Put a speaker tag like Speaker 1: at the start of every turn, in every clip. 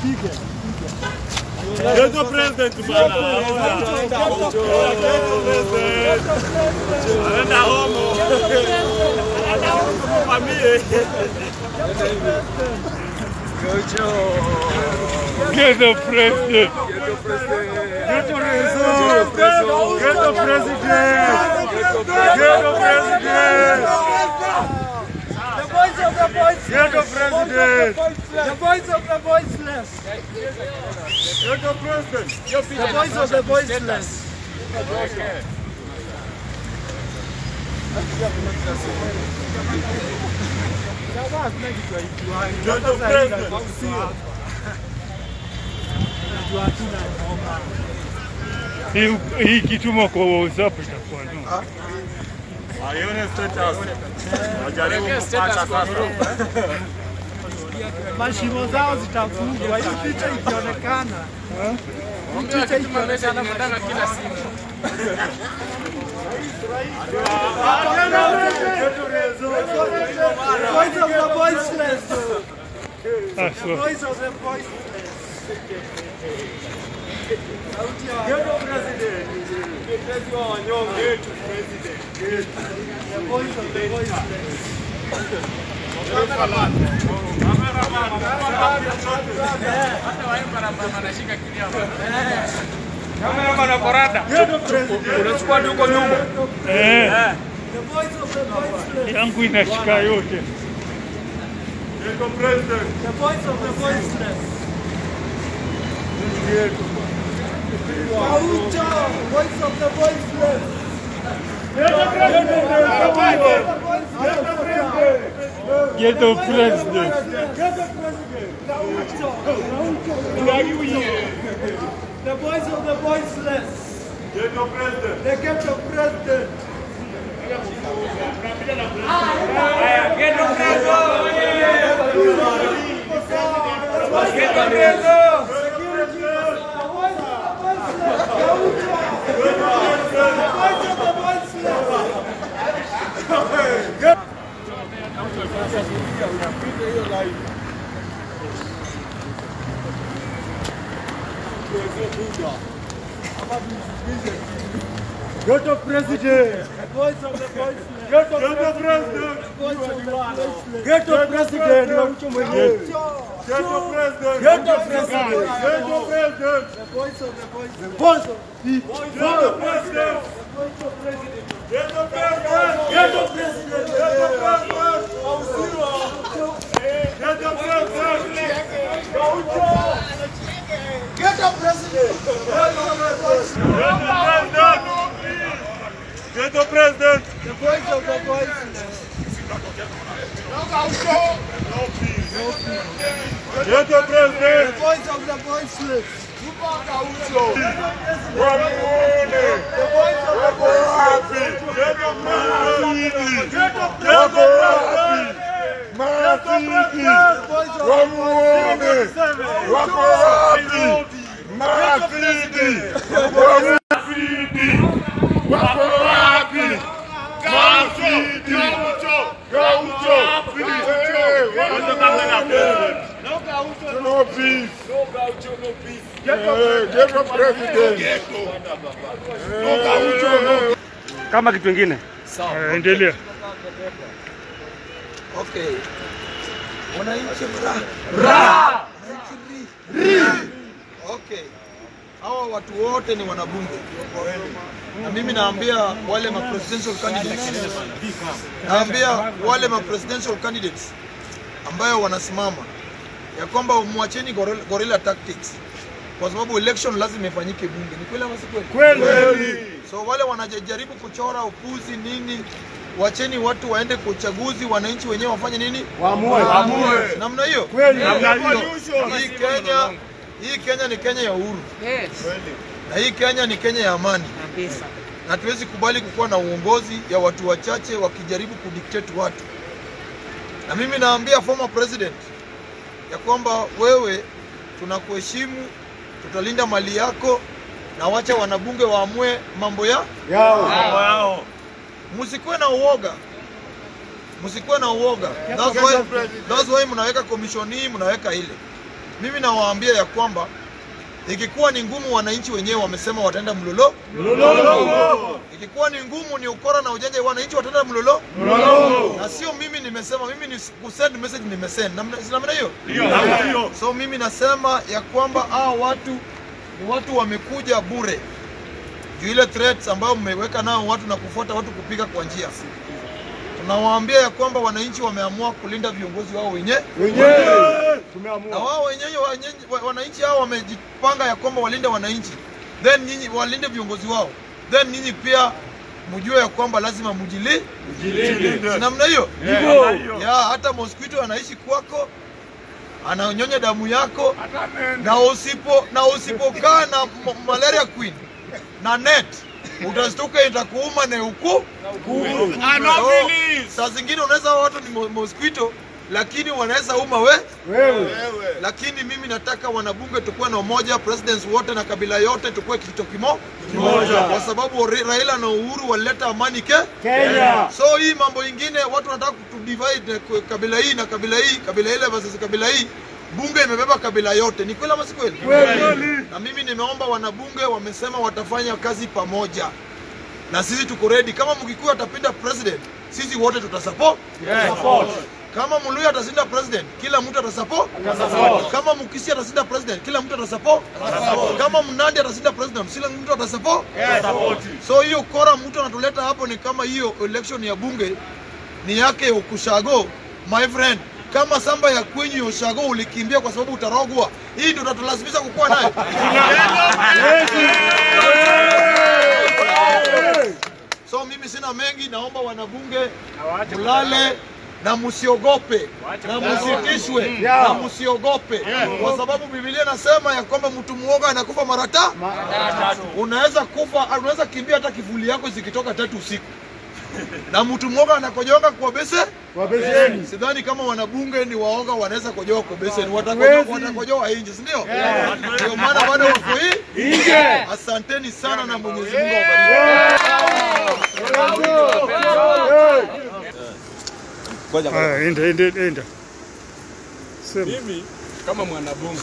Speaker 1: Ghetto president bana. Ghetto president. Anaenda homo. Anaenda homo kwa mie.
Speaker 2: Ghetto president.
Speaker 1: Ghetto president. Ghetto president. Ghetto president.
Speaker 3: The voice of the voiceless.
Speaker 1: Ghetto president.
Speaker 3: The voice of the voiceless.
Speaker 1: Ghetto president.
Speaker 3: The voice of the voiceless.
Speaker 1: Ghetto president.
Speaker 2: Hii hii kituma kwa WhatsApp itakuwa no.
Speaker 1: Aione status. Wajaribu kupata sasa.
Speaker 3: Mashimo zao zitafungwa. Hii picha ikionekana. Hii picha ikionekana. The voice of the voiceless.
Speaker 2: Ah,
Speaker 3: The
Speaker 2: so.
Speaker 3: voice of the voiceless. Sauti ya
Speaker 1: Ghetto president. Mtetezi wa wanyonge. Ghetto president.
Speaker 3: the voice of the voiceless.
Speaker 2: Eh,
Speaker 3: The voice of the voiceless.
Speaker 2: yangu inashika yote.
Speaker 1: Ghetto president.
Speaker 3: The voice of the voiceless. Maucho, voice of the voiceless.
Speaker 2: Ghetto president.
Speaker 3: The voice of the voiceless.
Speaker 1: Ghetto president.
Speaker 3: The ghetto president.
Speaker 1: Ghetto president.
Speaker 3: The voice of the voiceless.
Speaker 1: Ghetto president.
Speaker 3: Voice of the voiceless.
Speaker 1: Ghetto president. Ghetto president. Ghetto president. Ghetto president. Ghetto president.
Speaker 3: The voice of the voiceless.
Speaker 1: Voice of the Ghetto president. Ghetto president. Ghetto president. Ghetto president. Ghetto president.
Speaker 3: Ghetto president.
Speaker 1: Ghetto president.
Speaker 3: The voice of the voiceless.
Speaker 1: Ghetto
Speaker 3: The
Speaker 1: president.
Speaker 3: voice of the voiceless.
Speaker 1: Wamuone.
Speaker 3: The voice of the voiceless.
Speaker 1: Ghetto president. Ghetto president. Marafiki wamuone, wako wapi? Marafiki marafiki wako wapi? Marafiki Gaucho, eh, wamuone. No peace. Eh, Ghetto president. No Gaucho, no
Speaker 2: Kama kitu kingine. Eh, endelea.
Speaker 4: Okay. Wananchi ra. Ra. Wananchi ri. Ri. Okay. Hawa watu wote ni wanabunge. Na mimi naambia wale ma presidential candidates. Naambia wale ma presidential candidates ambayo wanasimama ya kwamba mwacheni gorilla, gorilla tactics kwa sababu election lazima ifanyike bunge. Ni kweli ama si kweli?
Speaker 1: kweli.
Speaker 4: So wale wanajaribu kuchora upuzi nini, wacheni watu waende kwa uchaguzi, wananchi wenyewe wafanye nini?
Speaker 1: Waamue. Waamue.
Speaker 4: Namna hiyo.
Speaker 1: Kweli.
Speaker 4: Namna
Speaker 1: Namna
Speaker 4: hiyo.
Speaker 1: hiyo.
Speaker 4: Hii Kenya, hii Kenya ni Kenya ya uhuru na hii Kenya ni Kenya ya amani, na hatuwezi kubali kukuwa na uongozi ya watu wachache wakijaribu kudictate watu. Na mimi naambia former president ya kwamba wewe, tunakuheshimu, tutalinda mali yako, na wacha wanabunge waamue mambo ya
Speaker 1: Yao.
Speaker 4: msikuwe na uoga, msikuwe na uoga. That's why, that's why mnaweka commission hii, mnaweka ile. mimi nawaambia ya kwamba ikikuwa ni ngumu, wananchi wenyewe wamesema wataenda mlolo. Ikikuwa ni ngumu, ni ukora na ujanja, wananchi wataenda mlolo, na sio mimi nimesema. Mimi ni kusend message, nimesend namna si namna hiyo. So mimi nasema ya kwamba hao watu ni watu wamekuja bure juu ile threats ambayo mmeweka nao watu na kufuata watu kupiga kwa njia. Tunawaambia ya kwamba wananchi wameamua kulinda viongozi wao wenyewe na wao wenyewe wenyewe- wa- wananchi hao wamejipanga ya kwamba walinde wananchi, then nyinyi walinde viongozi wao, then nyinyi pia mjue ya kwamba lazima mjili Si namna hiyo ya hata mosquito anaishi kwako ananyonya damu yako na usipo na usipokaa na m- malaria queen na net utastuka itakuuma na uku So, saa zingine unaweza watu ni mo- mosquito lakini wanaweza uma we lakini mimi nataka wanabunge tukuwe na umoja, presidents wote na kabila yote tukuwe kitu kimo kimoja, kwa sababu Ra- Raila na Uhuru walileta amani ke Kenya. So hii mambo ingine watu wanataka kutudivide kwa kabila hii na kabila hii, kabila ile versus kabila hii. Bunge imebeba kabila yote, ni kweli ama si kweli? Na mimi nimeomba wanabunge, wamesema watafanya kazi pamoja na sisi tuko ready. Kama Mkikuyu atapinda president, sisi wote tutasupport. Kama Mluya atashinda president, kila mtu atasupport. Kama Mkisi atashinda president, kila mtu atasupport. Kama Mnandi atashinda president, kila mtu atasupport. So hiyo kora mtu anatuleta hapo ni kama hiyo election ya bunge ni yake ukushago, my friend. Kama samba ya kwenyu ya ushago ulikimbia kwa sababu utarogwa, hii ndio utatulazimisha kukuwa naye. So mimi sina mengi, naomba wanabunge mlale na msiogope na msitishwe na msiogope, kwa sababu Biblia inasema ya kwamba mtu muoga anakufa mara ta unaweza kufa, unaweza kimbia hata kivuli yako zikitoka tatu usiku na mtu mwoga anakojoka kwa bese sidhani kama wanabunge ni waoga wanaweza kojoa kwa beseni watakojoa watakojoa nje si ndio ndio maana bado wako hii asanteni sana na mwenyezi mungu awabariki
Speaker 2: Haya, enda enda enda. Sema.
Speaker 5: Mimi kama mwanabunge,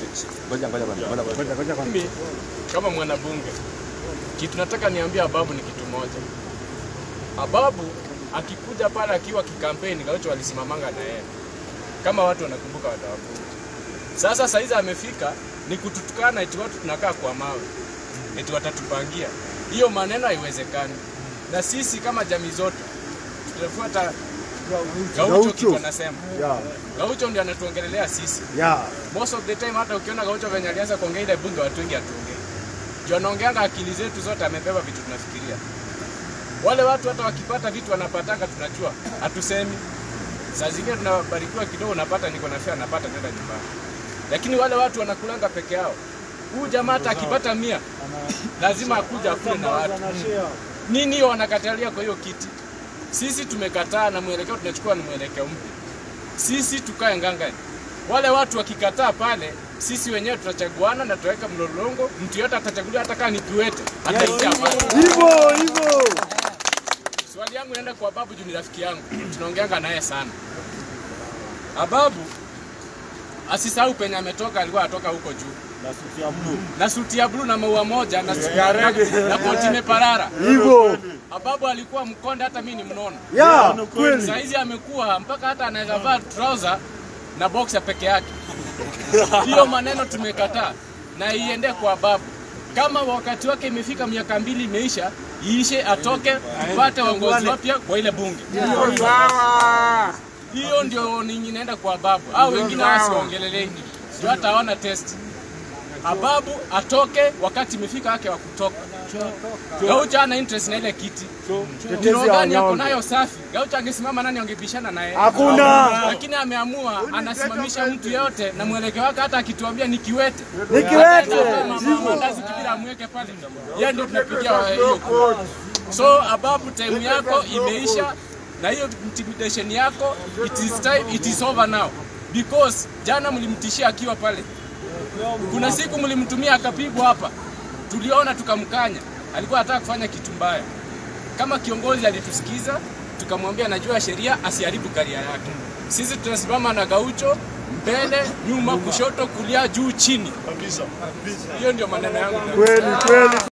Speaker 5: mimi kama mwanabunge, kitu nataka niambie Ababu ni kitu moja. Ababu akikuja pale akiwa kikampeni, Gaucho walisimamanga na yeye, kama watu wanakumbuka watawakumbuka. Sasa saizi amefika ni kututukana eti watu tunakaa kwa mawe, eti watatupangia. Hiyo maneno haiwezekani, na sisi kama jamii zote tutafuata Gaucho kitu anasema. Gaucho ndio anatuongelelea sisi. Most of the time hata ukiona Gaucho venye alianza kuongea ile bunge watu wengi hatuongei. Ndio anaongeanga akili zetu zote amebeba vitu tunafikiria. Wale watu hata wakipata vitu wanapataka tunajua, hatusemi. Saa zingine tunabarikiwa kidogo, unapata niko na fare, napata nenda nyumbani. Lakini wale watu wanakulanga peke yao. Huyu jamaa hata akipata mia lazima akuja akule na watu. Nini hiyo wanakatalia kwa hiyo kiti? Sisi tumekataa na mwelekeo tunachukua ni mwelekeo mpya. Sisi tukae ngangani. Wale watu wakikataa pale, sisi wenyewe tutachaguana na tutaweka mlolongo. Mtu yote atachaguliwa, hata kama ni kiwete ataingia pale.
Speaker 3: Hivyo hivyo.
Speaker 5: Swali yangu inaenda kwa Babu juu ni rafiki yangu, tunaongeanga naye sana. Ababu asisahau penye ametoka, alikuwa atoka huko juu na suti ya blue na maua moja na, na, na, na koti imeparara.
Speaker 3: Hivyo.
Speaker 5: Ababu alikuwa mkonde, hata mimi ni mnono.
Speaker 3: Ya, kweli.
Speaker 5: Saizi amekuwa mpaka hata anaweza vaa trouser na boxer peke yake. Hiyo maneno tumekataa na iende kwa babu. Kama wakati wake imefika, miaka mbili imeisha, iishe, atoke, tupate waongozi wapya kwa ile bunge. Hiyo ndio ninyi naenda kwa babu, au wengine wasiwaongeleleni, ndio hata hawana test. Ababu atoke wakati imefika wake wa kutoka. Gaucha ana interest na ile kiti. Roho gani ako nayo safi? Gaucha angesimama nani angebishana naye?
Speaker 3: Hakuna.
Speaker 5: Lakini ameamua anasimamisha mtu yote na mwelekeo wake, hata akituambia ni kiwete
Speaker 3: Ni kiwete.
Speaker 5: mandazi kibira amweke pale, yeye ndio tunapigia wa- hiyo kura. So Ababu, time yako imeisha na hiyo intimidation yako, it is time, it is over now because jana mlimtishia akiwa pale kuna siku mlimtumia akapigwa hapa, tuliona tukamkanya, alikuwa anataka kufanya kitu mbaya. Kama kiongozi alitusikiza, tukamwambia najua sheria, asiharibu karia yake. Sisi tunasimama na Gaucho mbele, nyuma, kushoto, kulia, juu, chini.
Speaker 1: Kabisa.
Speaker 5: Hiyo ndio maneno yangu.
Speaker 2: Kweli kweli.